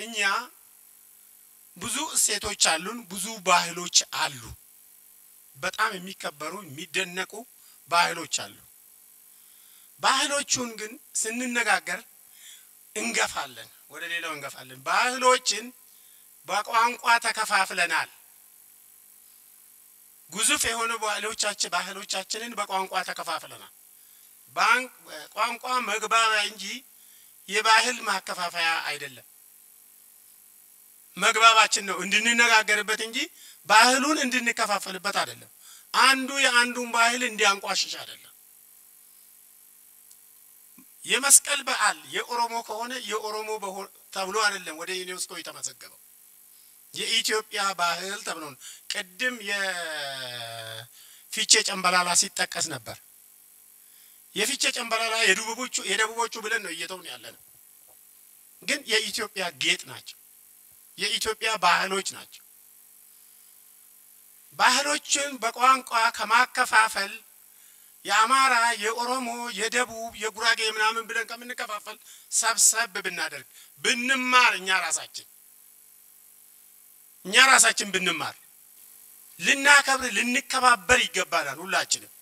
እኛ ብዙ እሴቶች አሉን፣ ብዙ ባህሎች አሉ። በጣም የሚከበሩ የሚደነቁ ባህሎች አሉ። ባህሎቹን ግን ስንነጋገር እንገፋለን፣ ወደ ሌላው እንገፋለን። ባህሎችን በቋንቋ ተከፋፍለናል። ግዙፍ የሆኑ ባህሎቻችን ባህሎቻችንን በቋንቋ ተከፋፍለናል። ቋንቋ መግባቢያ እንጂ የባህል ማከፋፈያ አይደለም። መግባባችን ነው እንድንነጋገርበት እንጂ ባህሉን እንድንከፋፈልበት አይደለም። አንዱ የአንዱን ባህል እንዲያንቋሽሽ አይደለም። የመስቀል በዓል የኦሮሞ ከሆነ የኦሮሞ ተብሎ አይደለም ወደ ዩኔስኮ የተመዘገበው የኢትዮጵያ ባህል ተብሎ ነው። ቅድም የፊቼ ጨምበላላ ሲጠቀስ ነበር። የፊቼ ጨምበላላ የደቡቦቹ የደቡቦቹ ብለን ነው እየተውን ያለ ነው። ግን የኢትዮጵያ ጌጥ ናቸው። የኢትዮጵያ ባህሎች ናቸው። ባህሎችን በቋንቋ ከማከፋፈል የአማራ፣ የኦሮሞ፣ የደቡብ፣ የጉራጌ ምናምን ብለን ከምንከፋፈል ሰብሰብ ብናደርግ ብንማር እኛ ራሳችን እኛ ራሳችን ብንማር ልናከብር ልንከባበር ይገባናል። ሁላችንም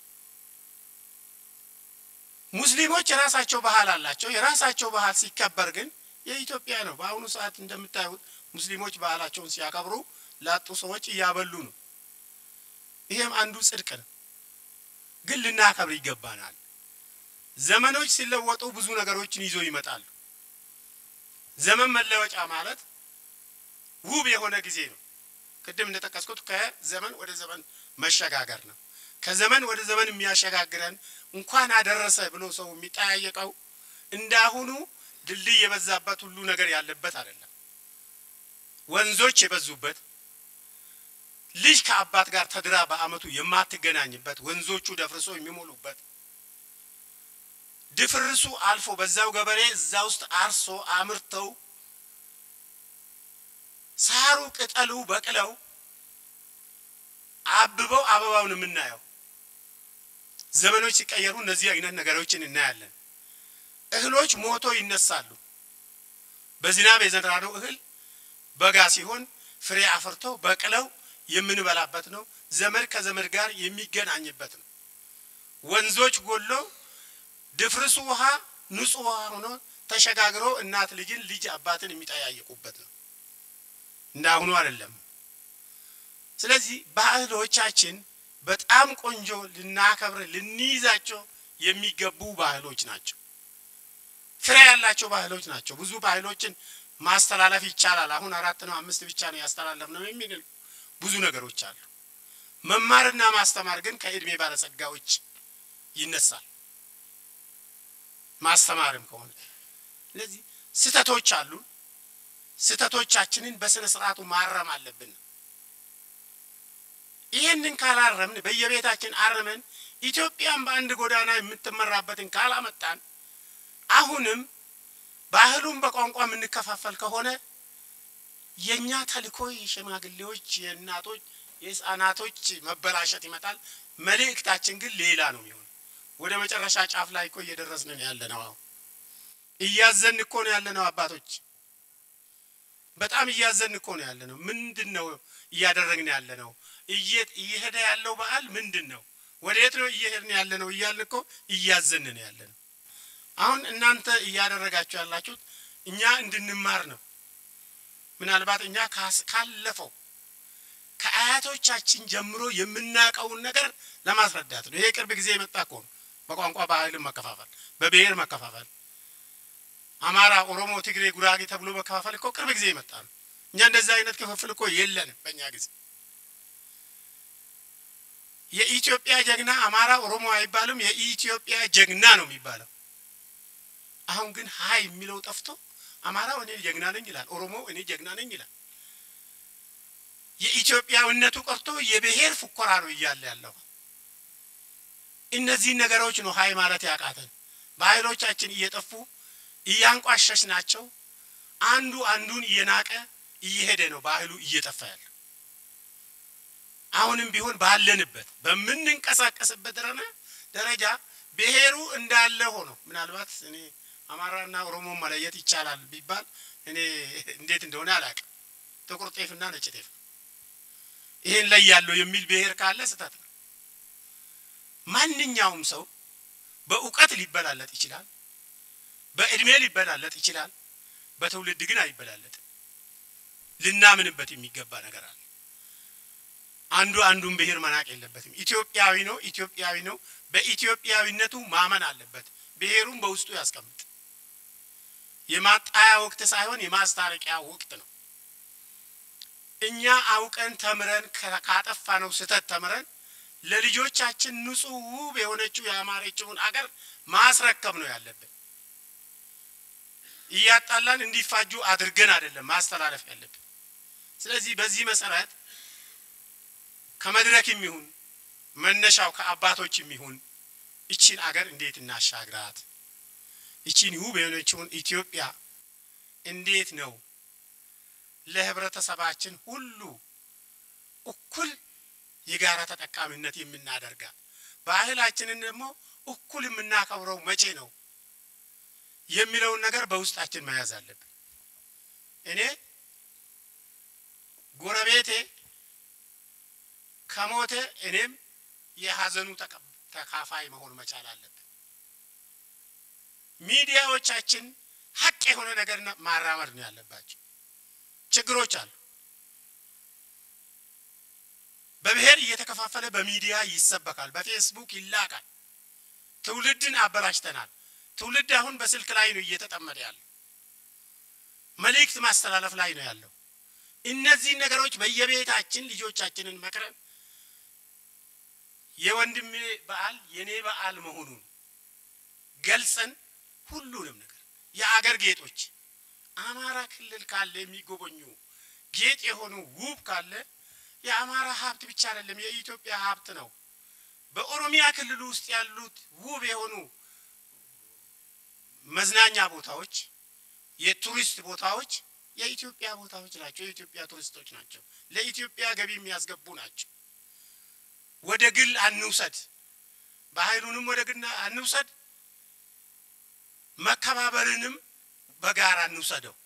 ሙስሊሞች የራሳቸው ባህል አላቸው። የራሳቸው ባህል ሲከበር ግን የኢትዮጵያ ነው። በአሁኑ ሰዓት እንደምታዩት ሙስሊሞች ባህላቸውን ሲያከብሩ ላጡ ሰዎች እያበሉ ነው። ይሄም አንዱ ጽድቅ ነው። ግን ልናከብር ይገባናል። ዘመኖች ሲለወጡ ብዙ ነገሮችን ይዞ ይመጣሉ። ዘመን መለወጫ ማለት ውብ የሆነ ጊዜ ነው። ቅድም እንደጠቀስኩት ከዘመን ወደ ዘመን መሸጋገር ነው። ከዘመን ወደ ዘመን የሚያሸጋግረን እንኳን አደረሰ ብሎ ሰው የሚጠያየቀው እንዳሁኑ ድልድይ የበዛበት ሁሉ ነገር ያለበት አይደለም። ወንዞች የበዙበት ልጅ ከአባት ጋር ተድራ በዓመቱ የማትገናኝበት ወንዞቹ ደፍርሶ የሚሞሉበት ድፍርሱ አልፎ በዛው ገበሬ እዛ ውስጥ አርሶ አምርተው ሳሩ ቅጠሉ በቅለው አብበው አበባውን የምናየው ዘመኖች ሲቀየሩ እነዚህ አይነት ነገሮችን እናያለን። እህሎች ሞቶ ይነሳሉ። በዝናብ የዘራነው እህል በጋ ሲሆን ፍሬ አፍርተው በቅለው የምንበላበት ነው። ዘመድ ከዘመድ ጋር የሚገናኝበት ነው። ወንዞች ጎሎ ድፍርሱ ውሃ ንጹህ ውሃ ሆኖ ተሸጋግሮ እናት ልጅን ልጅ አባትን የሚጠያየቁበት ነው። እንዳሁኑ አይደለም። ስለዚህ ባህሎቻችን በጣም ቆንጆ ልናከብር ልንይዛቸው የሚገቡ ባህሎች ናቸው። ፍሬ ያላቸው ባህሎች ናቸው። ብዙ ባህሎችን ማስተላለፍ ይቻላል። አሁን አራት ነው አምስት ብቻ ነው ያስተላለፍ ነው የሚል ብዙ ነገሮች አሉ። መማርና ማስተማር ግን ከእድሜ ባለጸጋዎች ይነሳል። ማስተማርም ከሆነ ስለዚህ ስህተቶች አሉ። ስህተቶቻችንን በስነ ስርዓቱ ማረም አለብን። ይህንን ካላረምን በየቤታችን አርመን ኢትዮጵያን በአንድ ጎዳና የምትመራበትን ካላመጣን አሁንም ባህሉን በቋንቋ የምንከፋፈል ከሆነ የእኛ ተልእኮ የሽማግሌዎች፣ የእናቶች፣ የህፃናቶች መበላሸት ይመጣል። መልእክታችን ግን ሌላ ነው የሚሆን። ወደ መጨረሻ ጫፍ ላይ እኮ እየደረስን ነው ያለ ነው። አሁን እያዘን እኮ ነው ያለ ነው። አባቶች በጣም እያዘን እኮ ነው ያለ ነው። ምንድን ነው እያደረግን ያለ ነው? እየሄደ ያለው በዓል ምንድን ነው? ወዴት ነው እየሄድን ያለ ነው? እያልን እኮ እያዘን ነው ያለ ነው። አሁን እናንተ እያደረጋችሁ ያላችሁት እኛ እንድንማር ነው። ምናልባት እኛ ካለፈው ከአያቶቻችን ጀምሮ የምናውቀውን ነገር ለማስረዳት ነው። ይሄ ቅርብ ጊዜ የመጣ እኮ ነው። በቋንቋ ባህልን መከፋፈል፣ በብሔር መከፋፈል፣ አማራ፣ ኦሮሞ፣ ትግሬ፣ ጉራጌ ተብሎ መከፋፈል እኮ ቅርብ ጊዜ የመጣ ነው። እኛ እንደዚህ አይነት ክፍፍል እኮ የለንም በእኛ ጊዜ። የኢትዮጵያ ጀግና አማራ፣ ኦሮሞ አይባልም። የኢትዮጵያ ጀግና ነው የሚባለው። አሁን ግን ሀይ የሚለው ጠፍቶ አማራው እኔ ጀግና ነኝ ይላል፣ ኦሮሞ እኔ ጀግና ነኝ ይላል። የኢትዮጵያዊነቱ ቀርቶ የብሔር ፉከራ ነው እያለ ያለው። እነዚህ ነገሮች ነው ሀይ ማለት ያቃተን። ባህሎቻችን እየጠፉ እያንቋሸሽ ናቸው። አንዱ አንዱን እየናቀ እየሄደ ነው ባህሉ እየጠፋ ያለ። አሁንም ቢሆን ባለንበት በምንንቀሳቀስበት ደረጃ ብሔሩ እንዳለ ሆኖ ምናልባት እኔ አማራና ኦሮሞ መለየት ይቻላል ቢባል እኔ እንዴት እንደሆነ አላውቅም። ጥቁር ጤፍና ነጭ ጤፍ ይሄን ላይ ያለው የሚል ብሔር ካለ ስህተት ነው። ማንኛውም ሰው በእውቀት ሊበላለጥ ይችላል፣ በእድሜ ሊበላለጥ ይችላል። በትውልድ ግን አይበላለጥም። ልናምንበት የሚገባ ነገር አለ። አንዱ አንዱን ብሔር መናቅ የለበትም። ኢትዮጵያዊ ነው፣ ኢትዮጵያዊ ነው። በኢትዮጵያዊነቱ ማመን አለበት። ብሔሩን በውስጡ ያስቀምጥ። የማጣያ ወቅት ሳይሆን የማስታረቂያ ወቅት ነው። እኛ አውቀን ተምረን ካጠፋነው ስህተት ተምረን ለልጆቻችን ንጹሕ ውብ የሆነችው ያማረችውን አገር ማስረከብ ነው ያለብን። እያጣላን እንዲፋጁ አድርገን አይደለም ማስተላለፍ ያለብን። ስለዚህ በዚህ መሰረት ከመድረክ የሚሆን መነሻው ከአባቶች የሚሆን እቺን አገር እንዴት እናሻግራት፣ እቺን ውብ የሆነችውን ኢትዮጵያ እንዴት ነው ለህብረተሰባችን ሁሉ እኩል የጋራ ተጠቃሚነት የምናደርጋት፣ ባህላችንን ደግሞ እኩል የምናከብረው መቼ ነው የሚለውን ነገር በውስጣችን መያዝ አለብን። እኔ ጎረቤቴ ከሞተ እኔም የሀዘኑ ተካፋይ መሆን መቻል አለብን። ሚዲያዎቻችን ሀቅ የሆነ ነገር ማራመድ ነው ያለባቸው። ችግሮች አሉ። በብሔር እየተከፋፈለ በሚዲያ ይሰበካል፣ በፌስቡክ ይላካል። ትውልድን አበላሽተናል። ትውልድ አሁን በስልክ ላይ ነው እየተጠመደ ያለው፣ መልእክት ማስተላለፍ ላይ ነው ያለው። እነዚህ ነገሮች በየቤታችን ልጆቻችንን መክረን የወንድሜ በዓል የኔ በዓል መሆኑን ገልጸን ሁሉንም ነገር የአገር ጌጦች አማራ ክልል ካለ የሚጎበኙ ጌጥ የሆኑ ውብ ካለ የአማራ ሀብት ብቻ አይደለም፣ የኢትዮጵያ ሀብት ነው። በኦሮሚያ ክልል ውስጥ ያሉት ውብ የሆኑ መዝናኛ ቦታዎች፣ የቱሪስት ቦታዎች የኢትዮጵያ ቦታዎች ናቸው። የኢትዮጵያ ቱሪስቶች ናቸው። ለኢትዮጵያ ገቢ የሚያስገቡ ናቸው። ወደ ግል አንውሰድ፣ ባህሉንም ወደ ግል አንውሰድ፣ መከባበርንም በጋራ እንውሰደው።